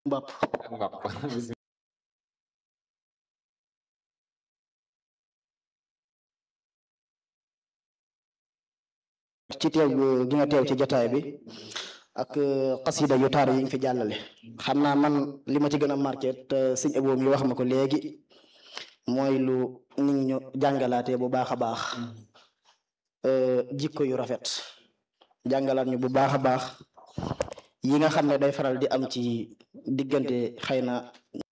mbàpp mbàpp ci teew gi nga teew ci jotaay bi ak xasida yu taar yi nga fi jàllale xam naa man li ma ci gën a marqué te sëñ Abo mi wax ma ko léegi mooy lu nit ñu jàngalaatee bu baax a baax jikko yu rafet jàngalaat ñu bu baax a baax yi nga xam ne day faral di am ci diggante xëy na